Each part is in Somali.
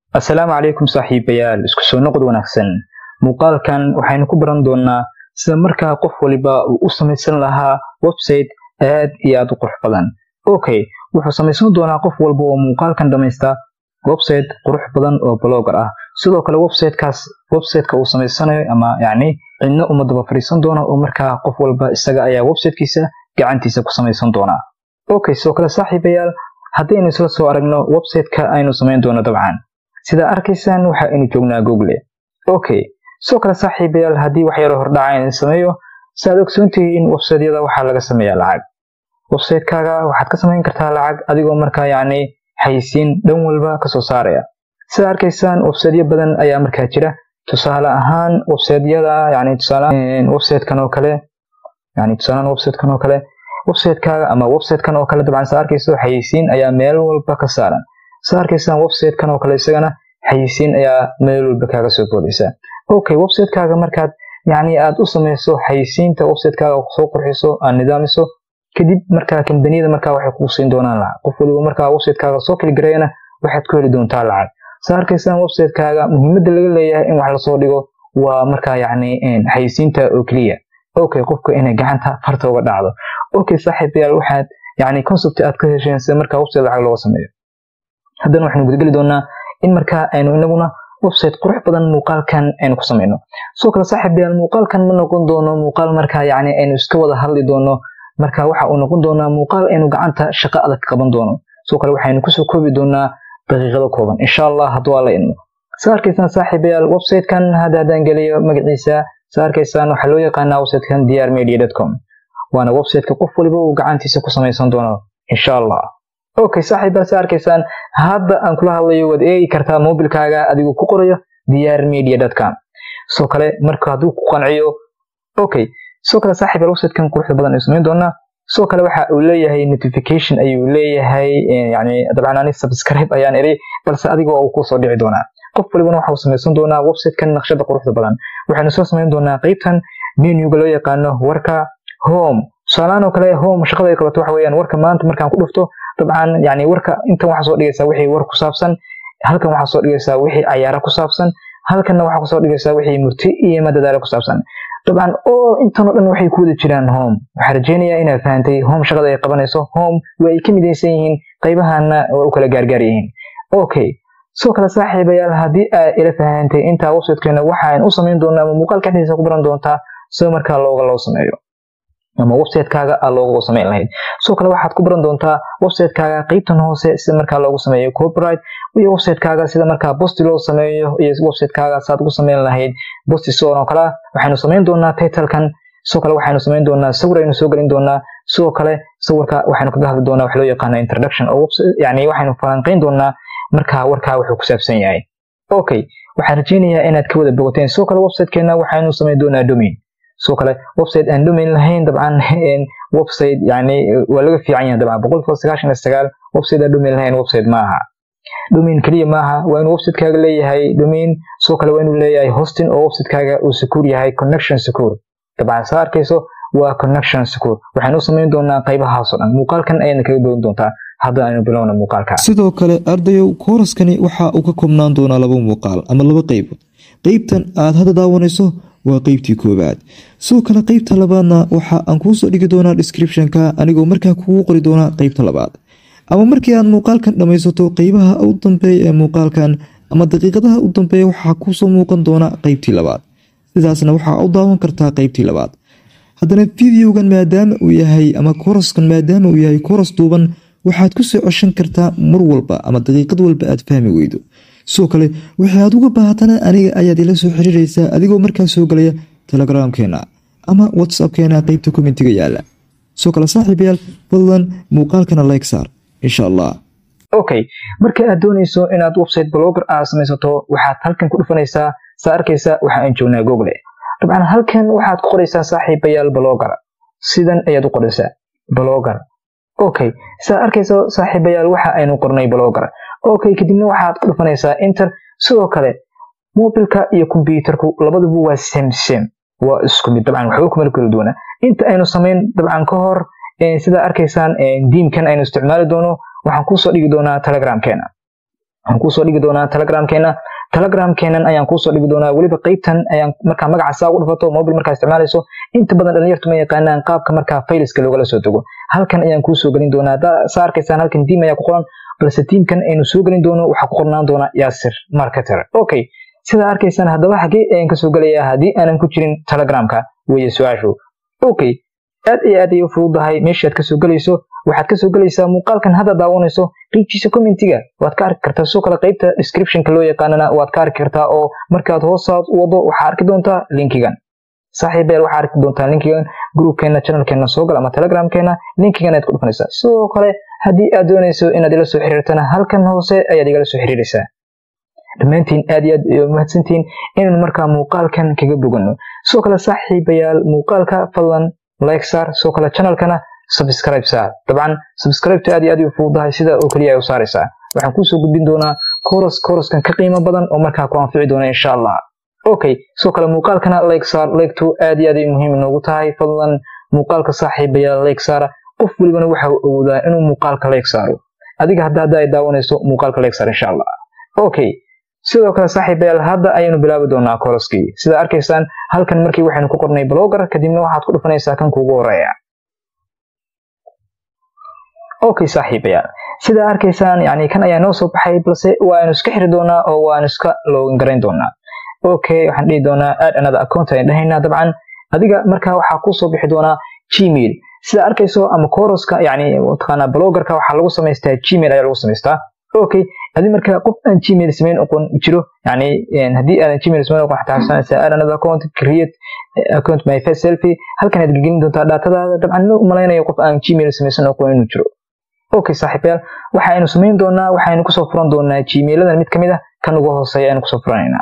assalaamu calaykum saaxiibayaal isku soo noqod wanaagsan muuqaalkan waxaynu ku baran doonaa sida markaa qof waliba uu u samaysan lahaa website aad iyo aad u qurux badan okay wuxuu samaysan doonaa qof walba oo muuqaalkan dhamaysta website qurux badan oo blogger ah sidoo kale websitekaas websiteka uu samaysanayo ama yacni cidna uma daba fadhiisan doona oo markaa qof walba isaga ayaa websitekiisa gacantiisa ku samaysan doonaa okay sidoo kale saaxiibayaal haddaynu isla soo aragno websiteka aynu samayn doono dabcan sida arkaysaan waxa aynu joognaa google okay sidoo kale saaxiibayaal haddii wax yaro hordhaca in sameeyo si aad ogsoontihiin websiteyada waxaa laga sameeyaa lacag websitekaaga waxaad ka samayn kartaa lacag adigoo markaa yacni xayisiin dhan walba kasoo saaraya sida arkaysaan websiteyo badan ayaa markaa jira tusaale ahaan websiteyada yani tusaale websitekan oo kale yani tusaalehaan websitekan oo kale websitekaaga ama websitekan oo kale dabcan saa arkayso xayisiin ayaa meel walba ka saaran saa arkaysaan websitekan oo kale isagana xayisiin ayaa meel walba kaaga soo boodaysa okay websitekaaga markaad yani aad u samayso xayisiinta websitekaaga soo qurxiso aad nidaamiso kadib markaa kambaniyada markaa waxay kuu siin doonaan lacag qof waliba markaa websitekaaga soo kaligareeyana waxaad ku heli doontaa lacag saa arkaysaan websitekaaga muhiimadda laga leeyahay in wax lasoo dhigo waa markaa yacni xayisiinta oo keliya okay qofka inay gacanta farta uga dhacdo okay saaxiibayaal waxaad yani concept aad ka hesheen sida markaa website lacag looga sameeyo haddana waxaynu gudageli doonaa in markaa aynu inaguna website qurux badan muuqaalkan aynu ku samayno sidoo kale saaxiibayaal muuqaalkan ma noqon doono muuqaal markaa yacni aynu iska wada hadli doono marka waxa uu noqon doonaa muuqaal aynu gacanta shaqo adag qaban doono sidoo kale waxaynu kusoo koobi doonaa daqiiqado kooban insha allah hadduu alla idmo saa arkaysaan saaxiibayaal websitekan hadda haddaan geliyo magaciisa saa arkaysaan waxaa loo yaqaanaa websitekan dr media com waana websiteka qof waliba uu gacantiisa ku samaysan doono insha allah okay saaxiibayaal saa arkaysaan hadda aan kula hadlayo waad eegi kartaa mobilkaaga adigoo ku qorayo dr media com sidoo kale marka hadduu ku qanciyo okay sidoo kale saaxiibayaal websitekan quruxda badan ayuu samayn doonaa sidoo kale waxa uu leeyahay notification ayuu leeyahay yani dabcan ani subscribe ayaan iri balse adiga uu kusoo dhici doonaa qof walibana waxa uu samaysan doonaa websitekan naqshada quruxda badan waxaynu soo samayn doonaa qeybtan menuga loo yaqaano warka home tusaalahaan oo kale home shaqada ay qabato waxa weeyaan warka maanta markaan ku dhufto dabcan yani warka intan waxaa soo dhigaysaa wixii war ku saabsan halkan waxaa soo dhigaysaa wixii cayaara ku saabsan halkanna waxaa kusoo dhigaysaa wixii murti iyo madadaalo ku saabsan dabcan oo intanoo dhan waxay ku wada jiraan home waxaa rajeynayaa inaad fahantay home shaqada ay qabanayso home waa ay ka midaysan yihiin qaybahana waa u kala gaargaar yihiin okay sidoo kale saaxiibayaal haddii aad ila fahantay intaa websitekeena waxaan u samayn doonaa ama muuqaalka dhexdiisa ku baran doontaa sida markaa looga loo sameeyo ama websitekaaga aad looga samayn lahayd sidoo kale waxaad ku baran doontaa websitekaaga qeybtan hoose sida markaa loogu sameeyo copyright iyo websitekaaga sida markaa bosti loo sameeyo iyo websitekaaga saad ugu samayn lahayd bosti sidoo oo kale waxaynu samayn doonaa titlekan sidoo kale waxaynu samayn doonaa sawir aynu soo gelin doonaa sidoo kale sawirka waxaynu kaga hadli doonaa wax loo yaqaana introduction oo yani waxaynu falanqayn doonaa markaa warkaa wuxuu ku saabsan yahay okay waxaan rajeynayaa inaad ka wada bogoteen sidoo kale websitekeena waxaynu samayn doonaa domain sidoo kale website aan domain lahayn dabcan website yani waa laga fiican yahay dabcan boqolkiiba sagaashan iyo sagaal website aan domain lahayn website maaha domain keliya maaha waa inuu websitekaaga leeyahay domain sidoo kale waa inuu leeyahay hosting oo websitekaaga uu secure yahay connection secure dabcan saa arkayso waa connection secure waxaynu u samayn doonaa qaybahaas oo dhan muuqaalkan ayayna kaga bogan doontaa hadda aynu bilowna muuqaalka sidoo kale ardayow kooraskani waxa uu ka koobnaan doonaa laba muuqaal ama laba qeybood qeybtan aad hadda daawanayso waa qeybtii koowaad sidoo kale qeybta labaadna waxa aan kuusoo dhigi doonaa descriptionka anigoo markaa kugu qori doonaa qeybta labaad ama markii aad muuqaalkan dhammaysato qeybaha u dambeeya ee muuqaalkan ama daqiiqadaha u dambeeya waxaa kuusoo muuqan doona qeybtii labaad sidaasna waxaa u daawan kartaa qeybtii labaad haddana videogan maadaama uu yahay ama koraskan maadaama uu yahay koras duuban waxaad ku soo ceshan kartaa mar walba ama daqiiqad walba aad fahmi weydo sidoo kale waxay aad uga baahatana aniga ayaad ila soo xiriiraysaa adigoo markaa soo galaya telegramkeena ama whatsappkeena qeybta commentiga yaala sidoo kale saaxiibayaal fadlan muuqaalkana like saar insha allah okay marka aad doonayso inaad website blogger aad samaysato waxaad halkan ku dhufanaysaa saa arkaysa waxa aan joognaa google dabcan halkan waxaad ku qoraysaa saaxiibayaal blogger sidan ayaad u qoraysaa blogger okay saa arkayso saaxiibayaal waxa aynu qornay blogger okay kadibna waxaad ku dhufanaysaa inter sidoo kale mobilka iyo kombyuutarku labaduba waa same same waa isku mid dabcan waxba kuma kala duwana inta aynu samayn dabcan ka hor sidaa arkaysaan diimkan aynu isticmaali doono waxaan kusoo dhigi doonaa telegramkeena waxaan kuusoo dhigi doonaa telegramkeena telegramkeenan ayaan kuusoo dhigi doonaa weliba qeybtan ayaan markaa magaca saa ugu dhufato mobil markaa isticmaalayso inta badan dhalinyartu ma yaqaanaan qaabka markaa fayliska loogala soo dego halkan ayaan kuusoo gelin doonaa saa arkaysaan halkan diim ayaa ku qoran balse tiimkan aynu soo gelin doono waxaa ku qornaan doona yaasir marketer okay sidaa arkaysaan haddaba xagee ayaan kasoo gelayaa haddii aanan ku jirin telegramka weeye su-aashu okay aad iyo aad ayay u fududahay meeshaad kasoo gelayso waxaad kasoo gelaysaa muuqaalkan hadda daawanayso qiibtiisa commentiga waad ka arki kartaa sidoo kale qeybta descriptionka loo yaqaanana waad ka arki kartaa oo markaad hoosaad u wado waxaa arki doontaa linkigan saaxiibeel waxaa arki doontaa linkigan groupkeena channelkeena soo gal ama telegramkeena linkigan ayaad ku dhufanaysaa sidoo kale haddii aad doonayso inaad ila soo xiriirtana halkan hoose ayaad igala soo xiriiraysaa dhammaantiin aad iyo aad mahadsantihiin inaynu markaa muuqaalkan kaga boganno sidoo kale saaxiibayaal muuqaalka fadlan like saar sidoo kale channelkana subscribe saar dabcan subscribeta aad iyo aad u fududahay sida oo keliya ay u saaraysaa waxaan kuusoo gudbin doonaa koros koroskan ka qiimo badan oo markaa ku anfici doona insha allah okay sidoo kale muuqaalkana like saar leegtu aad iyo aad ay muhiim inoogu tahay fadlan muuqaalka saaxiibayaal like saara qof welibana waxa uu awoodaa inuu muuqaalka leeg saaro adiga hadda hadda ay daawanayso muuqaalka leeg saar insha allah okay sidoo kale saaxiibayaal hadda ayaynu bilaabi doonaa koroskii sida arkaysaan halkan markii waxaynu ku qornay blogger kadibna waxaad ku dhufanaysaa kan kuugu horeeya okay saaxiibayaal sida arkaysaan yani kan ayaa noo soo baxay balse waanu iska xiri doonaa oo waanu iska login garayn doonaa okay waxaan dhihi doonaa aad another account ayaan dhahaynaa dabcan adiga markaa waxaa kusoo bixi doonaa gmail sida arkayso ama koroska yani mataqaanaa bloggerka waxaa lagu samaystaa gmail ayaa lagu samaystaa okay adi marka qof aan gmail samayn oqon jiro yani haddii aadan gmail samayn oqon xataa xasuusanaysaa aad another account create account my face selfie halkan aad gelin doontaa daatadaada dabcan ma malaynayo qof aan gmail samaysan oqon inuu jiro okay saaxiibayaal waxaynu samayn doonaa waxaynu kusoo furan doonaa gmailadan mid kamid ah kan ugu hooseeya aynu kusoo furanaynaa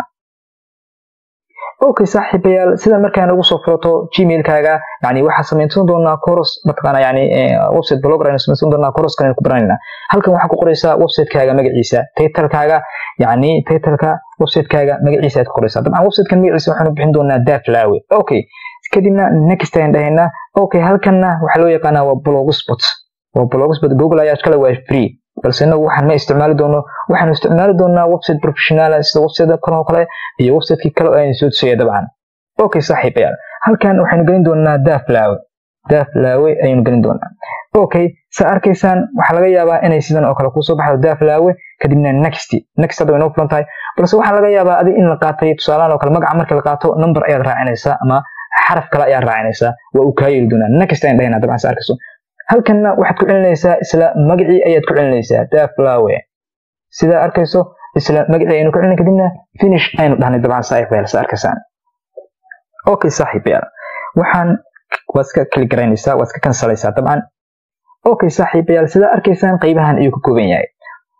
okay saaxiibayaal sida markaan ugu soo furato gmailkaaga yani waxaa samaysan doonaa coros mataqaana yani website blogger aynu samaysan doonaa coroskan aynu ku baranaynaa halkan waxaa ku qoraysaa websitekaaga magaciisa titlekaaga yani titleka websitekaaga magaciisa aad ku qoraysaa dabcan websitekan magaciisa waxaanu bixin doonaa daflawe okay kadibna next ayaan dhahaynaa okay halkanna waxaa loo yaqaanaa waa blogspot waa blogspot google ayaa iskale waa free balse inagu waxaan ma isticmaali doono waxaanu isticmaali doonaa website professional sida website kan oo kale iyo websitekii kale oo aynu soo tusaya dabcan okay saaxiibayaal halkan waxaynu gelin doonaa daflawe daflawe ayaynu gelin doonaa okay saa arkaysaan waxaa laga yaabaa inay sidan oo kale kusoo baxdo daflawe kadibna next next hadda way noo fulan tahay balse waxaa laga yaabaa adi in la qaatay tusaalahan oo kale magaca markii la qaato number ayaad raacinaysaa ama xaraf kale ayaad raacinaysaa waa uu kaa yeeli doonaa next ayaan dhahaynaa dabcan saa arkayso halkanna waxaad ku celinaysaa isla magacii ayaad ku celinaysaa daflawe sidaa arkayso isla magacii aynu ku celin kadibna finish aynu dhahnay dabcan saaxiibayaal sa arkaysaan okay saaxiibayaal waxaan waad iska kali garaynaysaa waad iska kansalaysaa dabcan okay saaxiibayaal sidaa arkaysaan qaybahan ayuu ka kooban yahay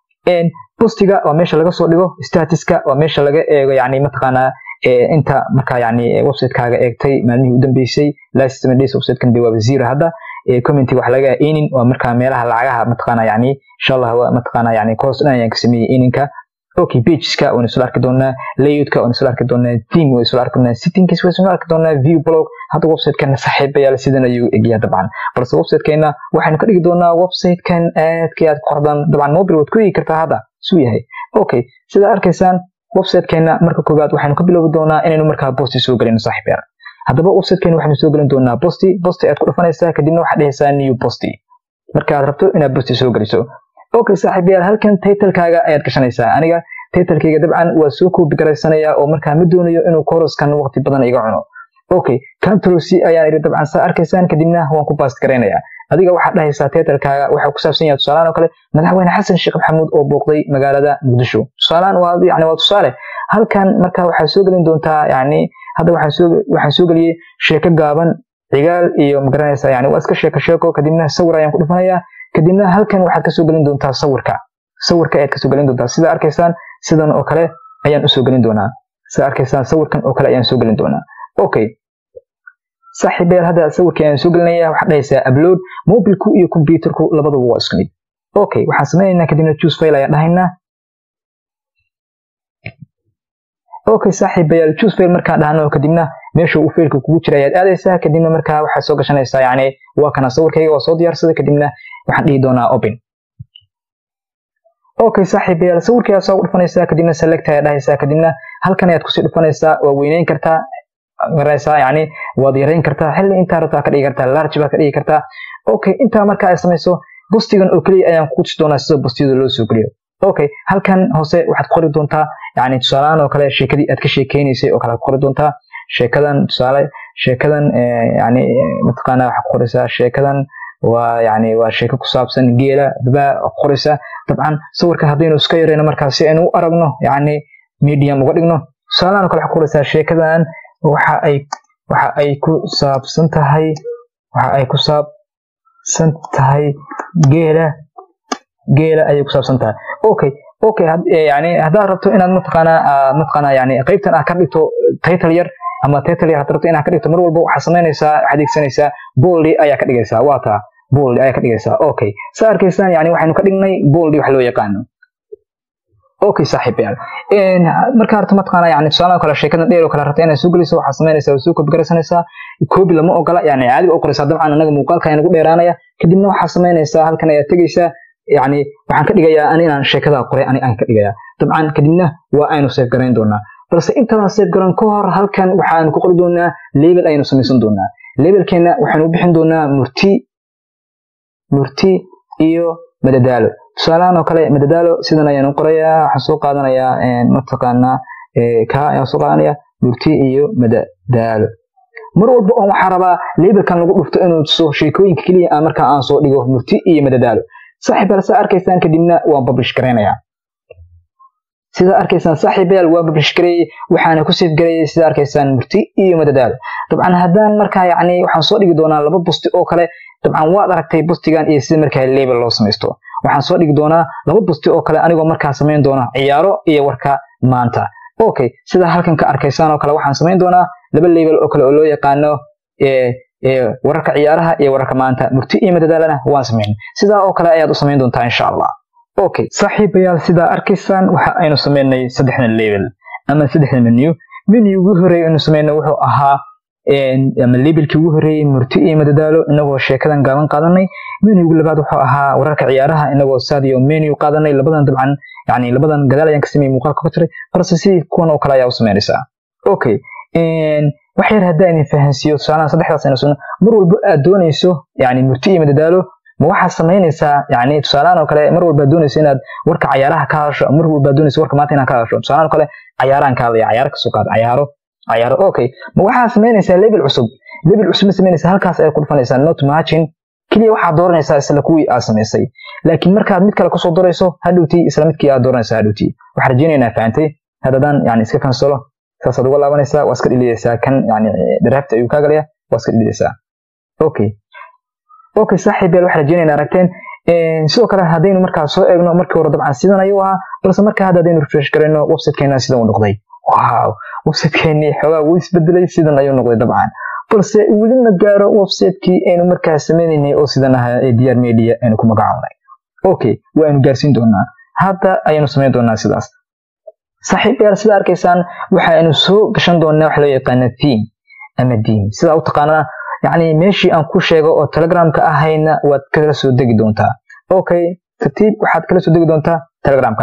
postiga waa meesha laga soo dhigo statuska waa meesha laga eego yani mataqaanaa inta markaa yani websitekaaga eegtay maalmihii u dambeysay last seven days websitekan de waaba zero hadda commenty wax laga enin waa markaa meelaha lacagaha mataqaana yani insha allah waa mataqaana yani course dhan ayaan ka sameeyey eninka okay pageska waan isla arki doonaa layoutka waan isla arki doonaa theme waan isla arki doonaa settingkiis waan isla arki doonaa view blog hadda websitekan saaxiibayaal sidan ayuu egyaa dabcan balse websitekeena waxaynu ka dhigi doonaa websitekan aadka aad qordan dabcan mobile waad ku eegi kartaa hadda suu yahay okay sida arkaysaan websitekeena marka koowaad waxaynu ka bilowgi doonaa inaynu markaa bosti soo gelino saaxiibayaal haddaba websitekeena waxaynu soo gelin doonaa bosti bosti aad ku dhufanaysaa kadibna waxaad dhehaysaa new bosti marka aad rabto inaad bosti soo geliso okay saaxiibayaal halkan titlekaaga ayaad gashanaysaa aniga titlekayga dabcan waa soo koobi garaysanaya oo markaa ma doonayo inuu koroskan waqti badan iga cuno okay control c ayaan idhi dabcan saa arkaysaan kadibna waan ku baast garaynaya adiga waxaad dhahaysaa titlekaaga waxaa ku saabsan yahay tusaalahan oo kale madaxweyne xasan sheekh maxamuud oo booqday magaalada muqdisho tusaalahan waa yani waa tusaale halkan marka waxaad soo gelin doontaa yani hadda waxaan soo waxaan soo geliyey sheeko gaaban cigaal iyo magaranaysaa yani waa iska sheeko sheeko kadibna sawir ayaan ku dhufanayaa kadibna halkan waxaad kasoo gelin doontaa sawirka sawirka ayaad kasoo gelin doontaa sida arkaysaan sidan oo kale ayaan usoo gelin doonaa sida arkaysaan sawirkan oo kale ayaan soo gelin doonaa okay saaxiibayaal hadda sawirkii ayaan soo gelinaya waxaad dhahaysaa upload mobilku iyo computerku labaduba waa isku mid okay waxaan sameynaynaa kadibna choose file ayaan dhahaynaa okay saaxiibayaal choose file markaan dhahno kadibna meesha uu failka kugu jira ayaad aadaysaa kadibna markaa waxaad soo gashanaysaa yani waa kana sawirkayga waa soo diyaarsaday kadibna waxaan dhihi doonaa open okay saaxiibayaal sawirkii soo dhufanaysaa kadibna select ayaa dhahaysaa kadibna halkan ayaad kusii dhufanaysaa waa weyneyn kartaa maraysaa yani waad yareyn kartaa xilli intaa rabtaa ka dhigi kartaa large baa ka dhigi kartaa okay intaa marka ay samayso bustigan oo keliya ayaan ku tusi doonaa sida bustiyada loo soo geliyo okay halkan hoose waxaad qori doontaa yani tusaalahaan oo kale sheekadii aad ka sheekeynaysay oo kale aad qori doontaa sheekadan tusaale sheekadan yani mataqaana waxaad qoraysaa sheekadan waa yani waa sheeko ku saabsan geela baa qoraysaa dabcan sawirka haddaynu iska yareyno markaa si aynu u aragno yani medium uga dhigno tusaalahaan oo kale waxaad qoraysaa sheekadan waxa ay waxa ay ku saabsan tahay waxa ay ku saabsan tahay geela geela ayay ku saabsan tahay okay okay yani haddaad rabto inaad mataqaanaa mataqaanaa yani qaybtan aad ka dhigto title yar ama title yar haddaad rabto inaad ka dhigto mar walba waxaad samaynaysaa waxaad adeegsanaysaa boldy ayaa ka dhigaysaa waa taa boldy ayaa ka dhigaysaa okay saa arkaysaan yani waxaynu ka dhignay boldy wax loo yaqaano okay saaxiibayaal markaa rabto mataqaanaa yani tusaalaha kale sheekadan dheer oo kale rabta inaad soo geliso waxaad samaynaysaa waa soo koobi garaysanaysaa koobi lama ogola yani caadiga u qoraysaa dabcan anaga muuqaalka ayaan ugu dheeraanaya kadibna waxaad samaynaysaa halkan ayaad tegaysaa yani waxaan ka dhigayaa ani inaan sheekadaa qoray ani aan ka dhigayaa dabcan kadibna waa aynu seef garayn doonaa balse intaadaan seef garan ka hor halkan waxaanu ku qori doonaa label ayaynu samaysan doonaa labelkeena waxaanu u bixin doonaa murti murti iyo madadaalo tusaalahan oo kale madadaalo sidan ayaanu qorayaa waxaan soo qaadanayaa mataqaanaa ka ayaan soo qaadanaya murti iyo madadaalo mar walba oon waxaa rabaa labelkan lagu dhufto inuu tuso sheekooyinka keliya aan markaa aan soo dhigo murti iyo madadaalo saaxiibayaal saa arkaysaan kadibna waan publish garaynayaa sida arkaysaan saaxiibayaal waan publish gareeyey waxaana ku save gareeyey sida arkaysaan murti iyo madadaalo dabcan haddaan markaa yacni waxaan soo dhigi doonaa laba busti oo kale dabcan waad aragtay bustigan iyo sida markaa label loo samaysto waxaan soo dhigi doonaa laba busti oo kale anigoo markaa samayn doona ciyaaro iyo warka maanta okay sida halkan ka arkaysaan oo kale waxaan samayn doonaa laba label oo kale oo loo yaqaano wararka ciyaaraha iyo wararka maanta murti iyo madadaalana waan samayn sidaa oo kale ayaad u samayn doontaa insha allah okay saaxiibayaal sidaa arkaysaan waxa aynu samaynay saddexdan label ama saddexdan menu menu ugu horeey aynu samaynay wuxuu ahaa ama labelkii ugu horeeyey murti iyo madadaalo inagoo sheekadan gaaban qaadanay menugu labaad wuxuu ahaa wararka ciyaaraha inagoo sadio menu qaadanay labadan dabcan yani labadan gadaal ayaan ka sameeyey muuqaalka ku jiray balse sidii kuwan oo kale ayaa u samaynaysaa okay wax yar haddaan idin fahansiiyo tusaalahan saddexdaas aynu sugno mar walba aad doonayso yani murti iyo madadaalo ma waxaad samaynaysaa yani tusaalahan oo kale mar walba aad doonayso inaad warka cayaaraha ka hadasho mar walba aad doonayso warka maanta inaad ka hadasho tusaalahan oo kale cayaarahan ka hadlaya cayaaro kasoo qaad cayaaro cayaaro okay ma waxaad samaynaysaa label cusub label cusub ma samaynaysaa halkaas ayaad ku dhufanaysaa not margin keliya waxaad dooranaysaa isla kuwii aad samaysay laakiin markaad mid kale kusoo darayso hadhowtii isla midkii aad dooranaysaa hadhowtii waxaan rajaynaynaa fahantay haddadaan yani iska kansalo saasaad uga laabanaysaa waa iska dhilidaysaa kan yani draft ayuu kaa galaya waa iska dhilidaysaa okay okay saaxiib yaal waxaan rajaynaynaa aragteen sidoo kale haddaynu markaa soo eegno markii hore dabcan sidan ayuu ahaa balse marka hadda haddaynu refresh garayno websitekeena sidan uu noqday wow websitekeenii xoogaa wuu isbedelay sidan ayuu noqday dabcan balse weli ma gaaro websitekii aynu markaa sameynaynay oo sidan ahaa ee dr media aynu ku magacaabnay okay waaynu gaarsiin doonaa hadda ayaynu samayn doonaa sidaas saaxiib yaal sida arkaysaan waxaynu soo gashan doonaa waxa loo yaqaana theme ama deem sidaa u taqaanaa yacni meeshii aan ku sheego oo telegramka ahayna waad kala soo degi doontaa okay tartiib waxaad kala soo degi doontaa telegramka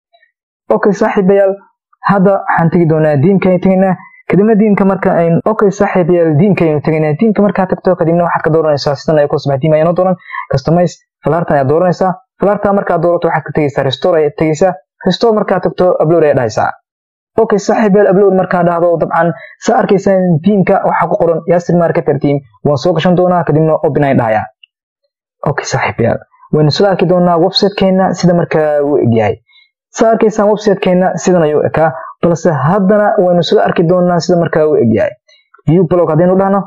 okay saaxiibayaal hadda waxaan tegi doonaa diimkaynu tegaynaa kadibna diimka marka aynu okay saaxiibayaal diimkaynu tegaynaa diimka markaa tagto kadibna waxaad ka dooranaysaa sidan ay ku sabax diim ayaanoo dooran customize falaartan ayaad dooranaysaa falaarta markaad doorato waxaad ka tegaysaa restore ayaad tegaysaa restore markaad tagto upload ayaad dhahaysaa okay saaxiibayaal upload markaa dhahdo dabcan saa arkaysaan diimka waxaa ku qoran yasir marketer team waan soo gashan doonaa kadibna open ayaan dhahayaa okay saaxiibayaal waynu soo arki doonaa websitekeena sida markaa uu egyahay saa arkaysaan websitekeena sidan ayuu ekaa balse haddana waynu soo arki doonaa sida markaa uu egyahay view blog haddaynu dhahno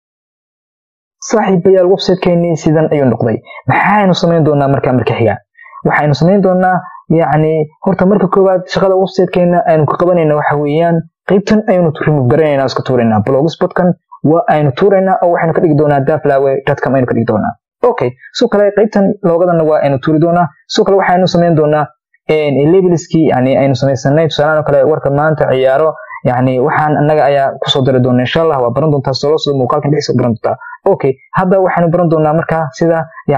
saaxiibayaal websitekeenii sidan ayuu noqday maxaynu samayn doonaa markaa marka xiga waxaynu samayn doonaa yacni horta marka koowaad shaqada websitekeena aynu ka qabanayna waxa weeyaan qaybtan aynu remove garanaynaa iska tuuraynaa blogspotkan waa aynu tuuraynaa oo waxaynu ka dhigi doonaa daflawe dadcom aynu ka dhigi doonaa okay sidoo kale qaybtan loogadana waa aynu tuuri doonaa sidoo kale waxaynu samayn doonaa labelskii yani aynu samaysanay tusaalahan oo kale warka maanta ciyaaro yani waxaan annaga ayaa kusoo dari doona insha allah waa baran doontaa solo sida muuqaalkan dhexdiisa baran doontaa okay hadda waxaynu baran doonaa markaa sida yani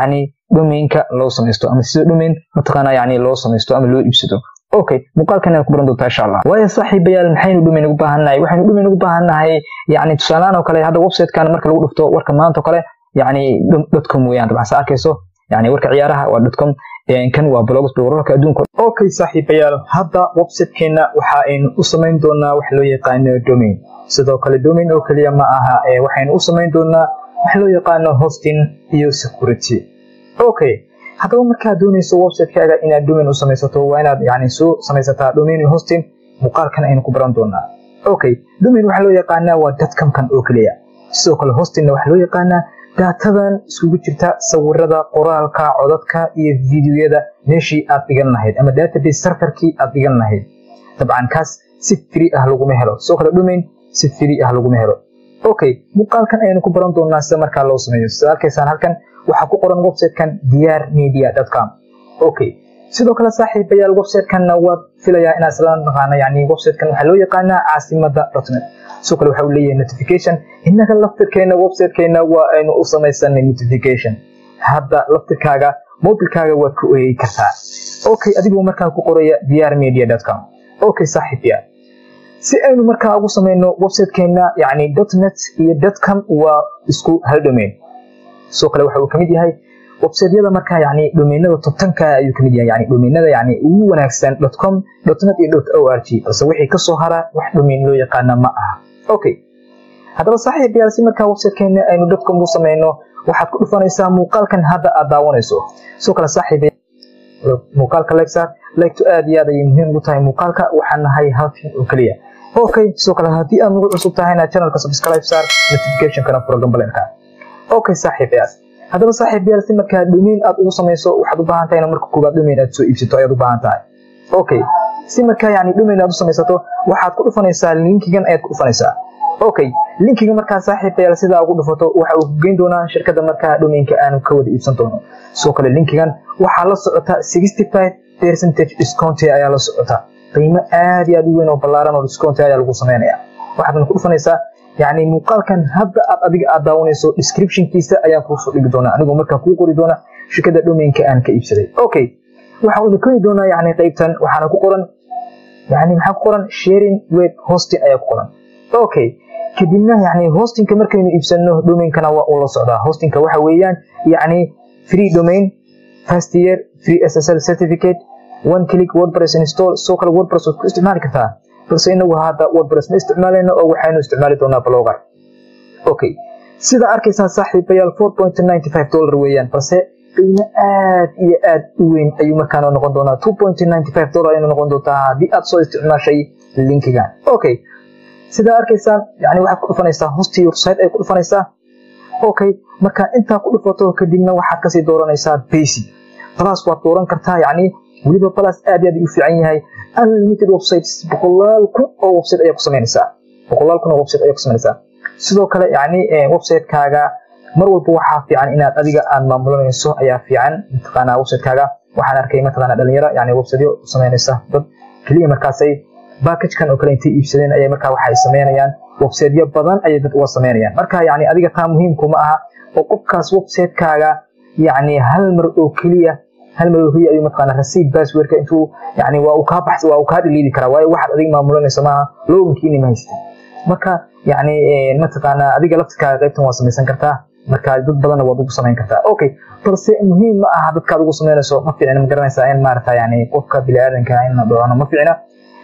domainka loo samaysto ama sida domain mataqaana yani loo samaysto ama loo iibsado okay muuqaalkan aad ku baran doontaa insha allah waayo saaxiibayaal maxaynu domain ugu baahannahay waxaynu domain ugu baahannahay yani tusaalahaan oo kale hadda websitekan marka lagu dhufto warka maanta oo kale yani dotcom weeyaan dabcan sa arkayso yani warka ciyaaraha waa dotcom kan waa blogs wararka adduunka okay saaxiibayaal hadda websitekeena waxa aynu u samayn doonaa wax loo yaqaano domain sidoo kale domain oo keliya ma aha waxaynu u samayn doonaa wax loo yaqaano hosting iyo security okay haddaba markaad doonayso websitekaaga inaad domain u samaysato waa inaad yani soo samaysataa domain hosting muuqaalkan aynu ku baran doonaa okay domain waxaa loo yaqaanaa waa dadkamkan oo keliya sidoo kale hostingna waxaa loo yaqaanaa daatadan iskugu jirta sawirada qoraalka codadka iyo videoyada meeshii aad dhigan lahayd ama database serverkii aad dhigan lahayd dabcan kaas si free ah laguma helo sidoo kale domain si free ah laguma helo okay muuqaalkan ayaynu ku baran doonaa sida markaa loo sameeyo sida arkaysaan halkan waxaa ku qoran websitekan diyaar media com okay sidoo kale saaxiibayaal websitekanna waad filayaa inaad isla naqaana yani websitekan waxaa loo yaqaanaa caasimada dotnet sidoo kale waxa uu leeyahay notification innaga laftirkeena websitekeena waa aynu u samaysanay notification hadda laftirkaaga mobilkaaga waad ku oyeyi kartaa okay adigoo markaa ku qoraya diyaar media com okay saaxiibayaal si aynu markaa ugu samayno websitekeena yani dotnet iyo dotcom waa isku hal domain sidoo kale waxa uu kamid yahay websiteyada markaa yani domainada tobtanka ayuu kamid yahay yani domainada yani ugu wanaagsan com net iyo o r g balse wixii kasoo hara wax domain loo yaqaana ma aha okay haddaba saaxiibayaal si markaa websitekeena aynu dotcom u samayno waxaad ku dhufanaysaa muuqaalkan hadda aad daawanayso sidoo kale saaxiibayaal muuqaalka lexar legto aad iyo aad ayay muhiim ugu tahay muuqaalka waxaan nahay halkan oo keliya okay sidoo kale haddii aad nagu cusub tahayna channelka subscribe saar notificationkana furo gambalenka okay saaxiibayaal haddaba saaxiibayaal si markaa domain aad ugu samayso waxaad u baahan tahay in marka koobaad domain aad soo iibsato ayaad u baahan tahay okay si markaa yani domain aad u samaysato waxaad ku dhufanaysaa linkigan ayaad ku dhufanaysaa okay linkiga markaa saaxiibayaal sidaa ugu dhufato waxa uu geyn doonaa shirkadda markaa domainka aanu ka wada iibsan doono sidoo kale linkigan waxaa la socota sixty five percentage discount ayaa la socota qiimo aad iyo aad u weyn oo ballaaran oo discount ayaa lagu sameynaya waxaadna ku dhufanaysaa yani muuqaalkan hadda aad adiga aad daawanayso descriptionkiisa ayaan kuusoo dhigi doonaa anigoo markaa kuu qori doona shirkadda domainka aan ka iibsaday okay waxaanu keni doonaa yani qaybtan waxaana ku qoran yani maxaa ku qoran sharing web hosting ayaa ku qoran okay kadibna yani hostingka markaynu iibsano domainkana waa uu la socdaa hostingka waxa weeyaan yani free domain first year free ssl certificate one click wordpress install soo kale wordpress waad ku isticmaali kartaa balse inagu hadda wordpress ma isticmaalayno oo waxaynu isticmaali doonaa blogger okay sida arkaysaan saaxiibayaal four point ninety five dollar weeyaan balse qiimo aad iyo aad u weyn ayuu markaana noqon doonaa two point ninety five dollar aynu noqon doontaa haddii aad soo isticmaashay linkigan okay sidaa arkaysaan yani waxaad ku dhufanaysaa hosti website ay ku dhufanaysaa okay marka intaa ku dhufato kadibna waxaad kasii dooranaysaa basic plus waad dooran kartaa yani weliba plus aad iyo aad u fiican yahay unlimited websites boqolaal kun oo website ayaa ku samaynaysaa boqolaal kun oo website ayaa ku samaynaysaa sidoo kale yani websitekaaga mar walba waxaa fiican inaad adiga aad maamulanayso ayaa fiican mataqaanaa websitekaaga waxaan arkay mataqaanaa dhalinyaro yani websiteyo samaynaysa dad keliya markaasay bakagekan oo kale intay iibsadeen ayay markaa waxay samaynayaan websiteyo badan ayay dad uga samaynayaan marka yani adiga taa muhiimkuma aha oo qofkaas websitekaaga yani hal mar oo keliya hal mar oo keliya ayuu mataqaanaa receipt passwordka intuu yani waa uu kaa baxs waa uu kaa dhiliidi karaa waayo waxaad adiga maamulanayso maaha loginkiini ma haystin marka yani mataqaanaa adiga laftirkaaga qaybtan waa samaysan kartaa marka dad badanna waad ugu samayn kartaa okay balse muhiim ma aha dadkaad ugu samaynayso ma fiicna ma garanaysaa in maarata yani qofka biniaadanka in la dhoono ma fiicna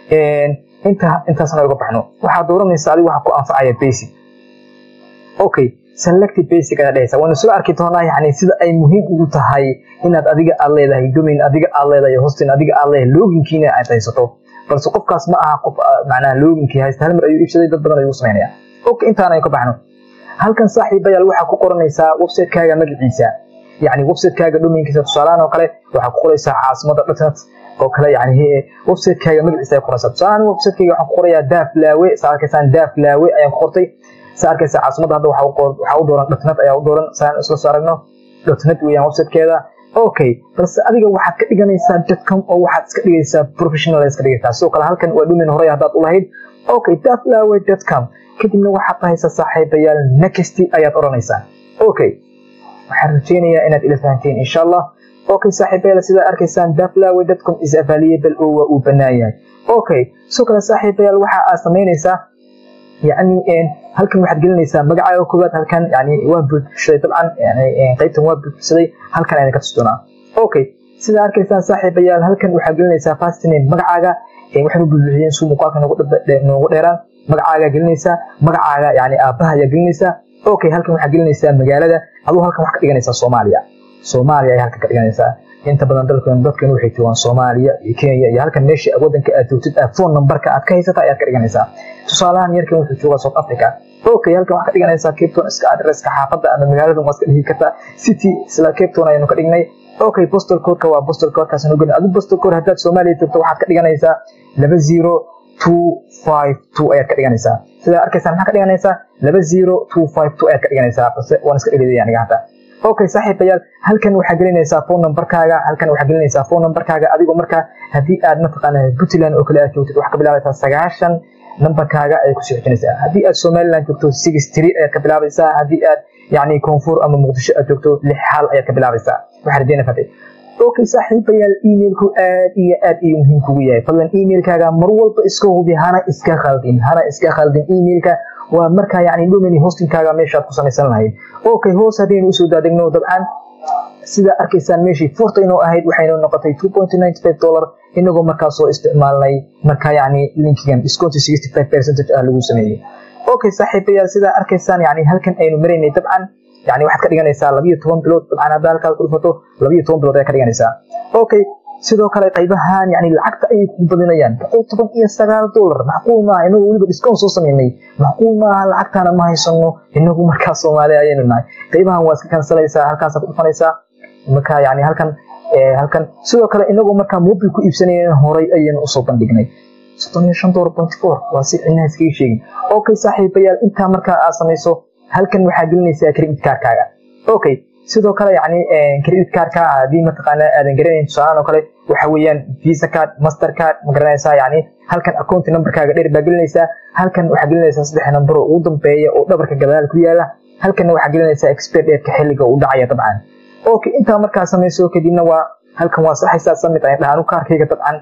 inta intaasna uga baxno waxaad dooranaysaa adiga waxa ku anfacaya basic okay selected basic ayaa dhehaysa waynu soo arki doonaa yani sida ay muhiim ugu tahay inaad adiga aad leedahay domain adiga aad leedahay hosting adiga aad leedahay loginkiina aad haysato balse qofkaas ma aha qof macnaha loginkii haysta hal mar ayuu iibsaday dad badan ayuu samaynaya okay intaan aynu ka baxno halkan saaxiibayaal waxaa ku qoranaysaa websitekaaga magaciisa yani websitekaaga domainkiisa tusaalahan oo kale waxaa ku qoraysaa caasimada dotnet oo kale yani websitekaaga magaciisa ay qoraysaa tusaalahan websitekayga waxaan ku qorayaa daaf laawe saa arkaysaan daaf laawe ayaan ku qortay saa arkaysaa caasimada hadda waxaa u dooran dotnet ayaa u dooran saan isla soo aragno dotnet weeyaan websitekeeda okay balse adiga waxaad ka dhiganaysaa dotcom oo waxaad iska dhigaysaa professional iska dhigaysaa sidoo kale halkan waa domain horey haddaad u lahayd okay daflawe dotcom kadibna waxaad dhahaysaa saaxiibayaal next ayaad odhanaysaa okay waxaan rajaynayaa inaad ila fahanteen insha allah okay saaxiibayaal sidaa arkaysaan daflawe.com is available oo waa uu bannaan yahay okay sidoo kale saaxiibayaal waxa aad samaynaysaa yani halkan waxaad gelinaysaa magacaaga koowaad halkan yani waan buuxsaday dabcan qaybtan waa buuxsaday halkan ayna ka tusdoonaa okay sidaa arkaysaan saaxiibayaal halkan waxaad gelinaysaa first name magacaaga waxaynu buuxiyeen suu muuqaalka noogu dheeraan magacaaga gelinaysaa magacaaga yani aabbaha ayaa gelinaysaa okay halkan waxaad gelinaysaa magaalada aduu halkan wax ka dhiganaysaa soomaaliya soomaaliya ayaa halkan ka dhiganaysaa inta badan dalkan dadkan waxay joogaan soomaaliya iyo kenya iyo halkan meesha wadanka aad joogtid phone numberka aad ka haysata ayaad ka dhiganaysaa tusaalahan yarkan wuxuu joogaa south africa okay halkan waxaad ka dhiganaysaa cape town iska adresska xaafadda ama magaalada waad ka dhigi kartaa city isla cape town ayaynu ka dhignay okay postal codeka waa postal codekaas nu gelin adigu postal code haddaad soomaaliya joogto waxaad ka dhiganaysaa laba zero two five two ayaad ka dhiganaysaa sidaa arkaysaan maxaa ka dhiganaysaa laba zero two five two ayaad ka dhiganaysaa balse waan iska dheliday aniga hadda okay saaxiibayaal halkan waxaa gelinaysaa phone numberkaaga halkan waxaa gelinaysaa phone numberkaaga adigoo markaa haddii aad mataqaana puntland oo kale aad joogtid waxaa ka bilaabaysaa sagaashan numberkaaga ayay kusii xijinaysaa haddii aad somaliland joogto six three ayaad ka bilaabaysaa haddii aad yani koonfur ama muqdisho aad joogto lix hal ayaad ka bilaabaysaa waxaa rajeyna fatay okay saaxiibayaal emailku aad iyo aad iyo muhiim kugu yahay fadlan emailkaaga mar walba iska hubi hana iska khaldin hana iska khaldin emailka waa markaa yani domini hostingkaaga meeshaad ku samaysan lahayd okay hoos haddaynu usoo daadegno dabcan sida arkaysaan meeshii furta inoo ahayd waxaynu noqotay two point ninety five dollar inagoo markaa soo isticmaalnay markaa yani linkigan discount sixty five percentage ah lagu sameeyey okay saaxiibayaal sidaa arkaysaan yani halkan aynu maraynay dabcan yani waxaad ka dhiganaysaa labiyo toban bilood dabcan haddaa halkaad ku dhufato labiyo toban bilood ayaa ka dhiganaysaa okay sidoo kale qaybahan yani lacagta ayay ku badinayaan boqol toban iyo sagaal dollar macquul maaha inagu weliba discount soo sameynay macquul maaha lacagtaana ma haysano inagu markaa soomaaliya ayaynu nahay qaybahan waa iska kansalaysaa halkaasaad ku dhufanaysaa marka yani halkan halkan sidoo kale inagoo markaa mobil ku iibsanayeen horay ayaynu usoo bandhignay soddon iyo shan dollar point four waa si cilnaha iskaga sheegin okay saaxiibayaal intaa markaa aad samayso halkan waxaa gelinaysaa credit cardkaaga okay sidoo kale yani credit cardka haddii mataqaana aadan garanayn tusaalaan oo kale waxa weeyaan visa card master card ma garanaysaa yani halkan account numberkaaga dheer baa gelinaysaa halkan waxaa gelinaysaa saddex number oo ugu dambeeya oo dhabarka gadaal ku yaala halkanna waxaa gelinaysaa expert dheerka xilliga uu dhacaya dabcan okay intaa markaa samayso kadibna waa halkan waa saxaysaa samid ayan dhahaan kaarkayga dabcan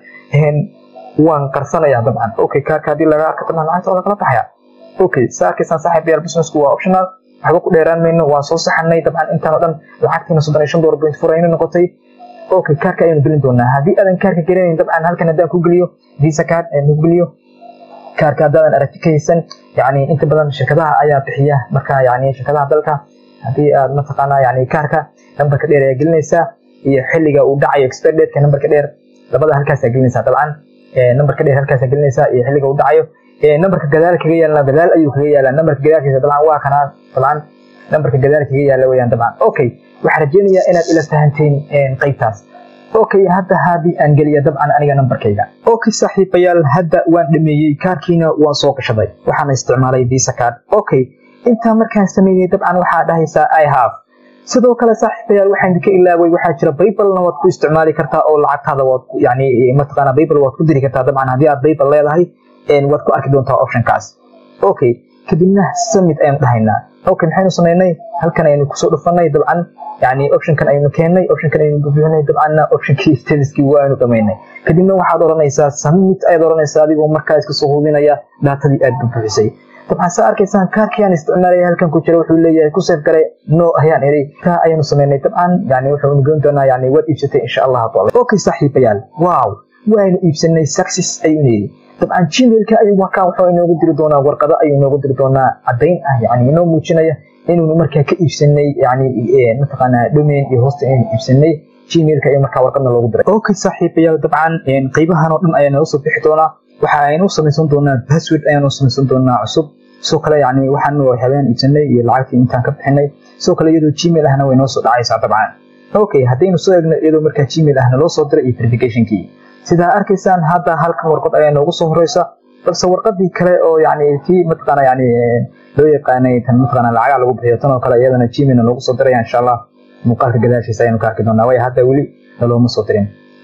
waan qarsanayaa dabcan okay kaarka haddii laga arka dabcan lacagta waa kala baxaya okay saa arkaysaan saaxiibayaal businessku waa optional waxba ku dheeraan mayno waan soo saxanay dabcan intaan oo dhan lacagtiina soddon iyo shan dollar point four aynu noqotay okay kaarka ayaynu gelin doonaa haddii aadan kaarka gelinayn dabcan halkan haddaan ku geliyo visa card ayaan ku geliyo kaarka haddaadan aragti ka haysan yani inta badan shirkadaha ayaa bixiya marka yani shirkadaha dalka haddii aad mataqaanaa yani kaarka nambarka dheer ayaa gelinaysaa iyo xilliga uu dhacayo expert date nambarka dheer labada halkaasaa gelinaysaa dabcan nambarka dheer halkaasaa gelinaysaa iyo xilliga uu dhacayo nambarka gadaal kaga yaalna gadaal ayuu kaga yaalaa nambarka gadaalkiisa dabcan waa kanaa dabcan nambarka gadaal kaga yaala weyaan dabcan okay waxaan rajeynayaa inaad ila fahanteen qaybtaas okay hadda haddii aan geliya dabcan aniga nambarkayga okay saaxiibayaal hadda waan dhameeyey kaarkiina waan soo gashaday waxaana isticmaalay visa card okay intaa markaan sameeyey dabcan waxaa dhahaysaa i have sidoo kale saaxiibayaal waxaan idinka ilaaway waxaa jira baybalna waad ku isticmaali kartaa oo lacagtaada waad yani mataqaana baybal waad ku diri kartaa dabcan haddii aad baybal leedahay waad ku arki doontaa optionkaas okay kadibna summit ayanu dhahaynaa okay maxaynu samaynay halkan aynu kusoo dhufanay dabcan yani optionkan aynu keennay optionkan aynu bubuxinay dabcanna optionkii statuskii waanu dhamaynay kadibna waxaad odhanaysaa summit ayaad odhanaysaa adigoo markaa iska soo hubinaya daatadii aad bubuxisay dabcan saa arkaysaan kaarkii aan isticmaalaya halkan ku jira wuxuu leeyahay ku seef gare no ayaan iri taa ayanu samaynay dabcan yani wuxuu goyn doonaa yani waad iibsatay insha allah taala okay saaxiibayaal wow waanu iibsanay success ayuu yidhi dabcan gmailka ayuu markaa wuxuu inoogu diri doonaa warqado ayuu inoogu diri doonaa caddayn ah yani inoo muujinaya inuunu markaa ka iibsanay yani mataqaanaa domain iyo hosta inaynu iibsanay gmailka ayuu markaa warqadna loogu diray okay saaxiibayaal dabcan qaybahan oo dhan ayaa nooga soo bixi doonaa waxa aynu samaysan doonaa password ayaanu samaysan doonaa cusub sidoo kale yani waxaan habeen iibsanay iyo lacagtii intaan ka bixinay sidoo kale iyadoo gmail ahna way noo soo dhacaysaa dabcan okay haddaynu soo eegno iyadoo markaa gmail ahna loo soo diray iyo verificationkii sidaa arkaysaan hadda halkan warqad ayaa noogu soo horeysa balse warqadii kale oo yani kii mataqaana yani loo yaqaanay tan mataqaana lacagaa lagu bixiyo tan oo kale iyadana gmailna loogu soo diraya insha allah muuqaalka gadaashiisa ayaanu ka arki doonaa waayo hadda weli nalooma soo dirin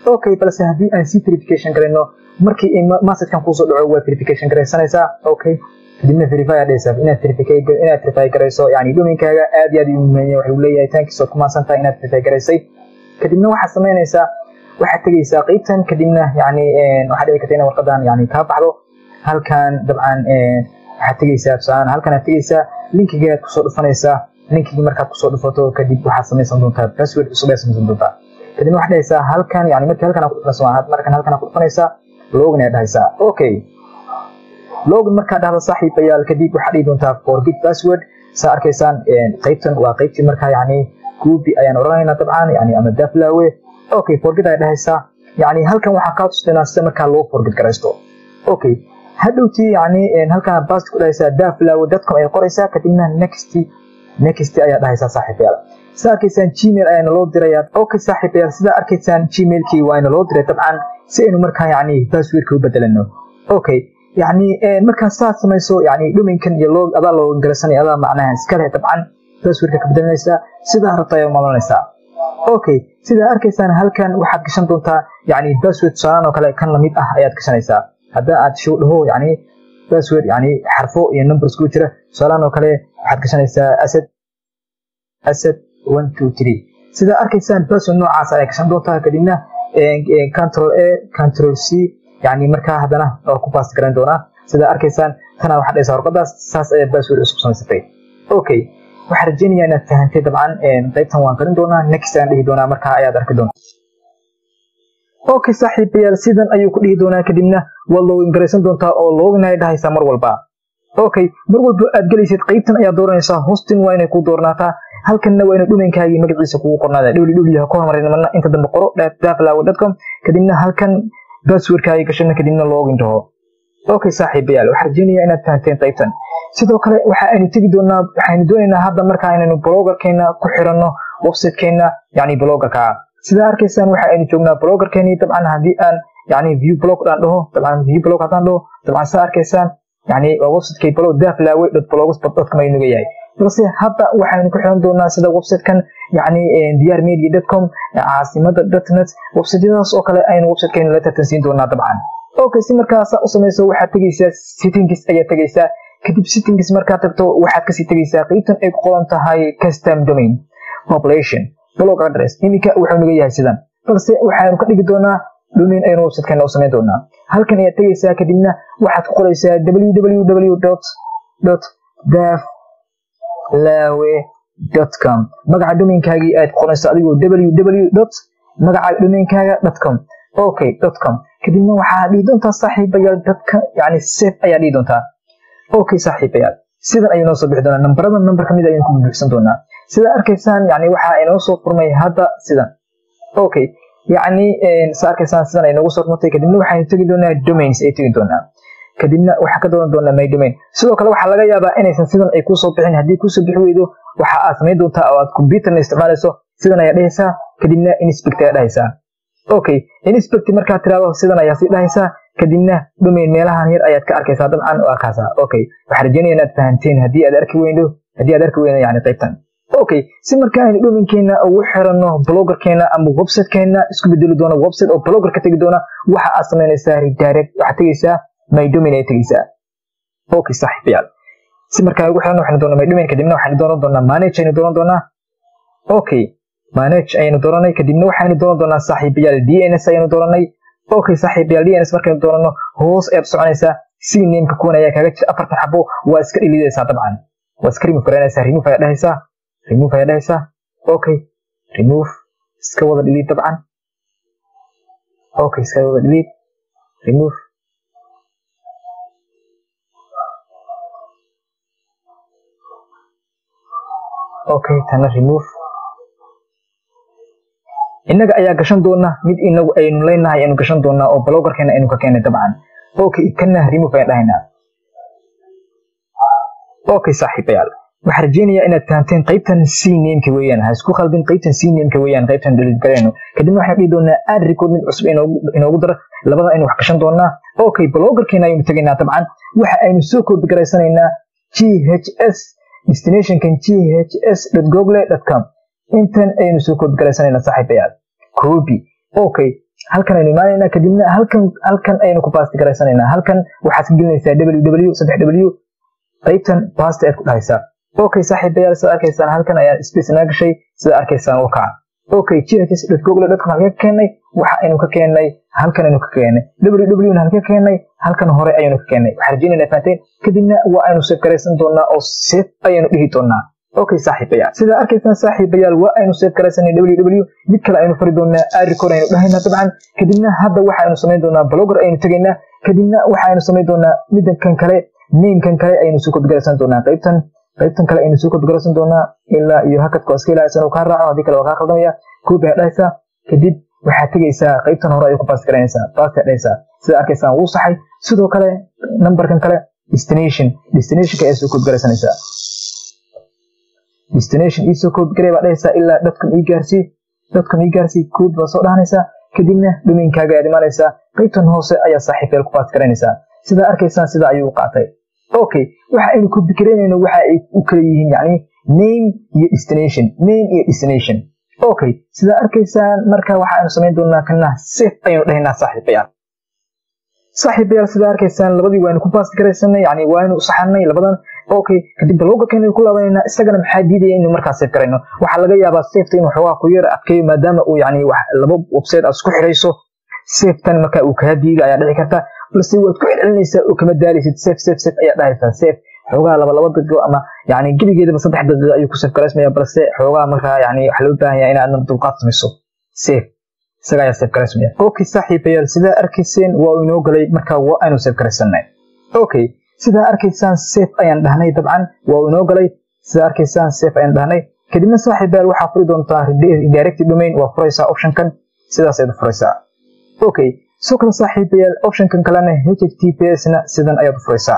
okay balse haddii aan sii verification garayno markii messagekan kuusoo dhaco waa verification garaysanaysaa okay kadibna verify aad dhehaysaa inaad verify inaad verify garayso yani domainkaaga aad iyo aad u muhiimaya waxuu leeyahay tankiis ood ku maasan tahay inaad verify garaysay kadibna waxaad samaynaysaa waxaad tegaysaa qeybtan kadibna yani waxaad dhici karta ina warqadan yani kaa baxdo halkan dabcan waxaad tegaysaa tusaalaan halkan aad tegaysaa linkigaad kusoo dhufanaysaa linkigii markaad kusoo dhufato kadib waxaad samaysan doontaa password cusub aad samaysan doontaa kadibna waxaad dhahaysaa halkan yani markii halkan ku dhufanaysa markan halkan ku dhufanaysaa login aad dhahaysaa okay login markaad dhahdo saaxiibayaal kadib waxaad dhihi doontaa forget password saa arkaysaan qeybtan waa qeybtii markaa yani guubi ayaan odhanaynaa dabcan yani ama daflawe okay forget ayaa dhahaysaa yani halkan waxaa kaa tusinaa sida markaa loo forget garaysto okay hadhowtii yani halkan bast ku dhahaysaa daflawe dadcom ay qoraysaa kadibna next next ayaa dhahaysaa saaxiibayaal sida arkaysaan gmail ayaana loo dirayaa okay saaxiibayaal sida arkaysaan gmailkii waana loo diray dabcan si aynu markaa yani passwordka u bedelano okay yani markaa saad samayso yani domainkan iyo loo adaa loo garasanaya adaa macnaha iskale dabcan passwordka ka bedelanaysaa sidaa rabta ayaa maamulanaysaa okay sidaa arkaysaan halkan waxaad gashan doontaa yani password tusaalaan oo kale kan lamid ah ayaad gashanaysaa haddaa aad show dhaho yani password yani xarfo iyo numbers ku jira tusaalaan oo kale waxaad gashanaysaa asad asad one two three sidaa arkaysaan password noocaas ayaa gashan doontaa kadibna control a control c yani markaa haddana waa ku baast garan doonaa sidaa arkaysaan tana waxaad dhahaysaa warqadaas saas ayaa password cusub samaysatay okay waxaan rajeynayaa inaad fahantay dabcan qaybtan waan qarin doonaa next aan dhihi doonaa markaa ayaad arki doontaa okay saaxiibayaal sidan ayuu ku dhihi doonaa kadibna waad login garaysan doontaa oo login ay dhahaysaa mar walba okay mar walba aad gelaysid qaybtan ayaad dooranaysaa hosting waa inay ku doornaataa halkanna waa ina dhumankaagii magaciisa kugu qornaada www ha ku hormarin marna inta dambe qoro daflaw.com kadibna halkan passwordkaagi gashana kadibna login dhaho okay saaxiibayaal waxaan rajeynayaa inaad fahanteen qaybtan sidoo kale waxa aynu tegi doonaa waxaynu doonaynaa hadda markaa inaynu blogerkeena ku xiranno websitekeena yani blogerka sidaa arkaysaan waxa aynu joognaa blogerkeeni dabcan haddii aan yani view blog aan dhaho dabcan view blog haddaan dhaho dabcan saa arkaysaan yani waa websitekay blog daflawe blogspot.com ayuu naga yahay balse hadda waxaynu ku xiran doonaa sida websitekan yani diyar media com caasimada dotnet websiteyadaas oo kale aynu websitekeena la tartansiin doonaa dabcan okay si markaasa u samayso waxaad tegaysaa settings ayaa tegaysaa kadib settings markaad tagto waxaad kasii tegaysaa qeybtan ay ku qoran tahay custom domain population blog address iminka wuxuu naga yahay sidan balse waxaanu ka dhigi doonaa domain aynu websitekeena u samayn doonaa halkan ayaad tegaysaa kadibna waxaad ku qoraysaa www daf lawe.com magaca domainkaagii aad qorayso adigoo www magaca domainkaaga com okay com kadibna waxaa dhihi doontaa saaxiibayaal dadka yani safe ayaa dhihi doontaa okay saaxiibayaal sidan ayuu noo soo bixi doonaa nambarada nambar kamid ayaynu ku buuxsan doonaa sida arkaysaan yani waxaa inoo soo furmay hadda sidan okay yani sa arkaysaan sidan ay noogu soo furmatay kadibna waxaynu tegi doonaa domains ay tegi doonaa kadibna waxaa ka dooran doonaa my domain sidoo kale waxaa laga yaabaa inaysan sidan ay kusoo bixin haddii kusoo bixi weydo waxa aad samayn doontaa oo aad computerna isticmaalayso sidan ayaa dhehaysaa kadibna inspect ayaa dhahaysaa okay inspect markaad tiraado sidan ayaa sii dhahaysaa kadibna domain meelahan yar ayaad ka arkaysaa dabcan oo arkaasaa okay waxaan rajeynaya inaad fahanteen haddii aad arki weydo haddii aad arki weydo yani qaybtan okay si marka aynu domainkeena ugu xiranno blogerkeena ama websitekeena isku bedeli doona website oo bloger ka tegi doona waxa aad samaynaysaa redirect waxaad tegaysaa my domain ay tegaysaa okay saaxiibayaal si markaa ugu xiran waxaynu doonaa my domain kadibna waxaynu dooran doonaa manage aynu dooran doonaa okay manage ayaynu dooranay kadibna waxaynu dooran doonaa saaxiibayaal dns ayaynu dooranay okay saaxiibayaal dns markaynu doorano hoos ayaad soconaysaa si nameka kuwan ayaa kaaga jira afartan xabo waa iska dhilidaysaa dabcan waa iska remove garanaysaa remove ayaa dhahaysaa remove ayaa dhahaysaa okay remove iska wada dhilid dabcan okay iska wada dhilid remove okay tana remove innaga ayaa gashan doona mid inagu aynu leenahay aynu gashan doonaa oo blogerkeena aynu ka keenay dabcan okay kana remove ayaan dhahaynaa okay saaxiibayaal waxaan rajeynayaa inaad fahanteen qaybtan c nameka weeyaan ha isku khaldin qaybtan c nameka weeyaan qaybtan delete garayno kadibna waxaan dhihi doonaa add record mid cusub inoogu daro labada aynu wax gashan doonaa okay blogerkeena aynu tegaynaa dabcan waxa aynu soo koobi garaysanaynaa ghs destinationkan ghs google com intan aynu soo koobi garaysanaynaa saaxiibayaal koobi okay halkan aynu imaanaynaa kadibna halkan halkan aynu ku baasti garaysanaynaa halkan waxaad ka gelinaysaa ww saddex w qaybtan baasti ayaad ku dhahaysaa okay saaxiibayaal sida arkaysaan halkan ayaa space naa gashay sida arkaysaan oo kaca okay ghs.google.com halkee ka keennay waxa aynu ka keennay halkan aynu ka keennay ww na halkee ka keennay halkan hore ayaynu ka keennay waxaa rajeynayna fahanteen kadibna waa aynu save garaysan doonaa oo save ayaynu dhihi doonaa okay saaxiibayaal sidaa arkaysaan saaxiibayaal waa aynu save garaysanay ww mid kale aynu fari doonaa aricor aynu dhahaynaa dabcan kadibna hadda waxa aynu samayn doonaa blogger aynu tegaynaa kadibna waxa aynu samayn doonaa midankan kale namekan kale aynu soo kodgaraysan doonaa qaybtan qaybtan kale aynu soo kodgaraysan doonaa ilaa iyo hakadka oo iska ilaalisan uu kaa raaco haddii kale waa kaa khaldamaya koobi aad dhahaysaa kadib waxaad tegaysaa qaybtan hore ayuu ku baas garanaysaa baasti aad dhahaysaa sida arkaysaan wuu saxay sidoo kale numberkan kale destination destinationka ayaa soo kodgaraysanaysaa destination iisoo koodgaray baa dhahaysaa ilaa dadkan ii gaarsii dadkan ii gaarsii kood baa soo dhahanaysaa kadibna domainkaaga ayaad imaanaysaa qaybtan hoose ayaa saaxiibeel ku baas garanaysaa sidaa arkaysaan sidaa ayuu u qaatay okay waxa aynu kobikareynayno waxa ay u kala yihiin yani name iyo destination name iyo destination okay sidaa arkaysaan marka waxa aynu samayn doonaa kana safe ayaynu dhahaynaa saaxiibayaal saaxiibayaal sidaa arkaysaan labadii waaynu ku baas garaysanay yani waaynu saxanay labadan okay kadib balogakaynu ku laabanayna isagana maxaa diidaya inuu markaa safe garayno waxaa laga yaabaa safeta inuu xoogaa ku yar adkeeyo maadaama uu yani laba website aad isku xirayso safetan marka uu kaa diiga ayaa dhici karta balse waad ku celcelinaysaa oo kama daalaysid safe safe safe ayaa dhahaysaa safe xoogaa laba laba daqiiqo ama yani gebigeedaba saddex daqiiqo ayuu ku safe garaysmaya balse xoogaa markaa yani waxa loo baahan yahay inaad dulqaad samayso safe isaga ayaa safe garaysmaya okay saaxiibayaal sidaa arkayseen waa inoo galay marka waa aynu safe garaysanay okay sidaa arkaysaan safe ayaan dhahnay dabcan waa inoo galay sidaa arkaysaan safe ayaan dhahnay kadibna saaxiibayaal waxaa furi doontaa redirected domain waa furaysaa optionkan sidaas ayaad furaysaa okay soo kale saaxiibayaal optionkan kalena https na sidan ayaad u furaysaa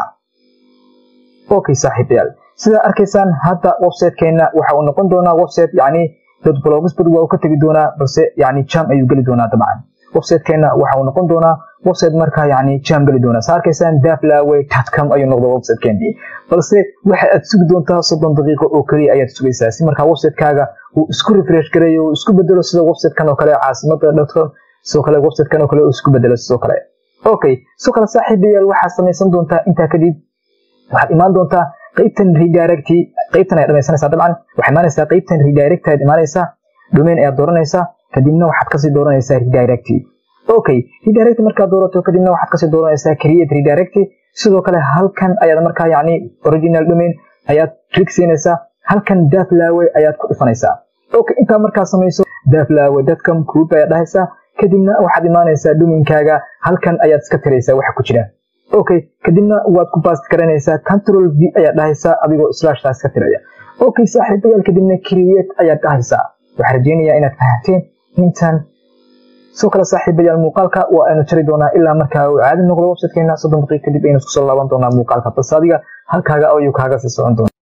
okay saaxiibayaal sidaa arkaysaan hadda websitekeena waxa uu noqon doonaa website yani dad blogsbad waa uu ka tegi doonaa balse yani jam ayuu geli doonaa dabcan websitekeena waxa uu noqon doonaa website markaa yani jam geli doonaa saa arkaysaan daflawe com ayuu noqda websiteenii balse waxa aad sugi doontaa soddon daqiiqo oo keliya ayaad sugaysaa si markaa websitekaaga uu isku refresh gareeyo uu isku bedelo sida websitekan oo kale caasimada com sidoo kale websitekan oo kale uu isku bedelo sidoo kale okay sidoo kale saaxiibayaal waxaad samaysan doontaa intaa kadib waxaad imaan doontaa qaybtan redirect qaybtan ayaad dhamaysanaysaa dabcan waxaad imaanaysaa qaybtan redirect ayaad imaanaysaa domain ayaad dooranaysaa kadibna waxaad kasii dooranaysaa redirect okay redirect markaad doorato kadibna waxaad kasii dooranaysaa create redirect sidoo kale halkan ayaad markaa yani original domain ayaad click siinaysaa halkan daflawe ayaad ku dhufanaysaa okay intaa markaa samayso daflawe.com group ayaad dhahaysaa kadibna waxaad imaanaysaa domainkaaga halkan ayaad iska tiraysaa waxa ku jira okay kadibna waad ku baast garanaysaa control v ayaad dhahaysaa adigoo slashtaas ka tiraya okay saaxiibayaal kadibna create ayaad dhahaysaa waxaa rajeynayaa inaad fahanteen intan soo kale saaxiibayaal muuqaalka waa aynu jari doonaa ilaa markaa uu caadi noqdo websitekeena soddon daqiiq kadib aynu isku soo laaban doonaa muuqaalka balse adiga halkaaga ayuu kaaga sii socon doona